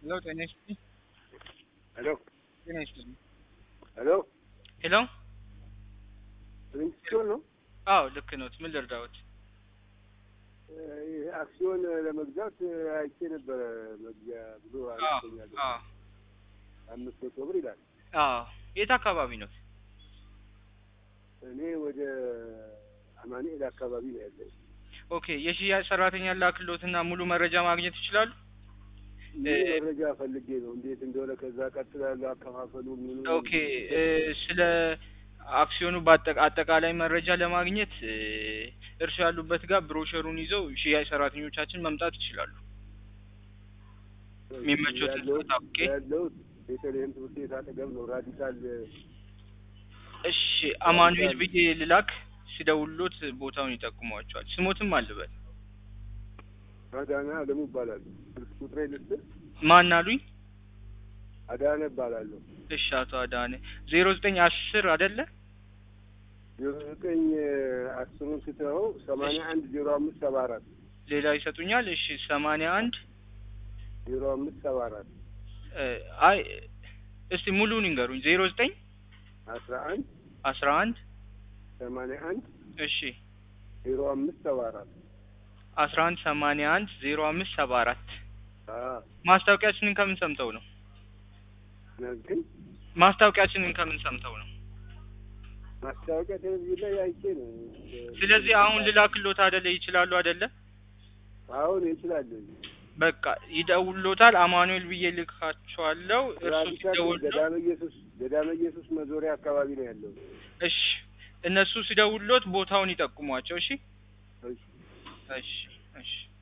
ሄሎ ጤና ይስጥልኝ። ሄሎ ጤና ይስጥልኝ። ሄሎ ሄሎ ሪንግስቶን ነው። አዎ ልክ ነው። ምን ልርዳዎት? ይሄ አክሲዮን ለመግዛት አይቼ ነበረ። መግቢያ ብሎ አዎ አነስተኛ አዎ አምስት መቶ ብር ይላል። አዎ የት አካባቢ ነው? እኔ ወደ አማኑኤል አካባቢ ነው ያለው። ኦኬ የሽያጭ ሰራተኛ ላክሎትና ሙሉ መረጃ ማግኘት ይችላሉ? ሙሉ መረጃ ፈልጌ ነው እንዴት እንደሆነ ከዛ ቀጥላለሁ አከፋፈሉ ምኑ ኦኬ እ ስለ አክሲዮኑ በአጠቃ- አጠቃላይ መረጃ ለማግኘት እ እርሱ ያሉበት ጋር ብሮሸሩን ይዘው ሽያጭ ሰራተኞቻችን መምጣት ይችላሉ። የሚመቾትን ያለሁት- ሰዓት አውቄ ያለሁት ቤተልሔም ትምህርት ቤት አጠገብ ነው። ራዲካል እሺ አማኑኤል ብዬ ልላክ ሲደውሉት ቦታውን ይጠቁሟቸዋል። ስሞትም አልበል አዳነ አለሙ ይባላሉ። ስልክ ቁጥሬ ልስጥ ማን አሉኝ? አዳነ እባላለሁ። እሺ አቶ አዳነ ዜሮ ዘጠኝ አስር አይደለ? ዜሮ ዘጠኝ አስሩን ስተኸው ሰማንያ አንድ ዜሮ አምስት ሰባ አራት ሌላ ይሰጡኛል። እሺ ሰማንያ አንድ ዜሮ አምስት ሰባ አራት እ አይ እስቲ ሙሉውን ይንገሩኝ። ዜሮ ዘጠኝ አስራ አንድ አስራ አንድ ሰማንያ አንድ እሺ ዜሮ አምስት ሰባ አራት አስራ አንድ ሰማንያ አንድ ዜሮ አምስት ሰባ አራት አዎ ማስታወቂያችንን ከምን ሰምተው ነው? ግን ማስታወቂያችንን ከምን ሰምተው ነው? ማስታወቂያ ቴሌቪዥን ላይ አይቼ ነው። ስለዚህ አሁን ልላክሎት አይደለ? ይችላሉ አይደለ? አሁን ይችላል። በቃ ይደውሎታል። አማኑኤል ብዬ ልካቸዋለሁ። እርሱ ራዲካል ሲደውል ገዳመ ኢየሱስ ገዳመ ኢየሱስ መዞሪያ አካባቢ ነው ያለው። እሺ እነሱ ሲደውሎት ቦታውን ይጠቁሟቸው። እሺ እሺ። እሺ እሺ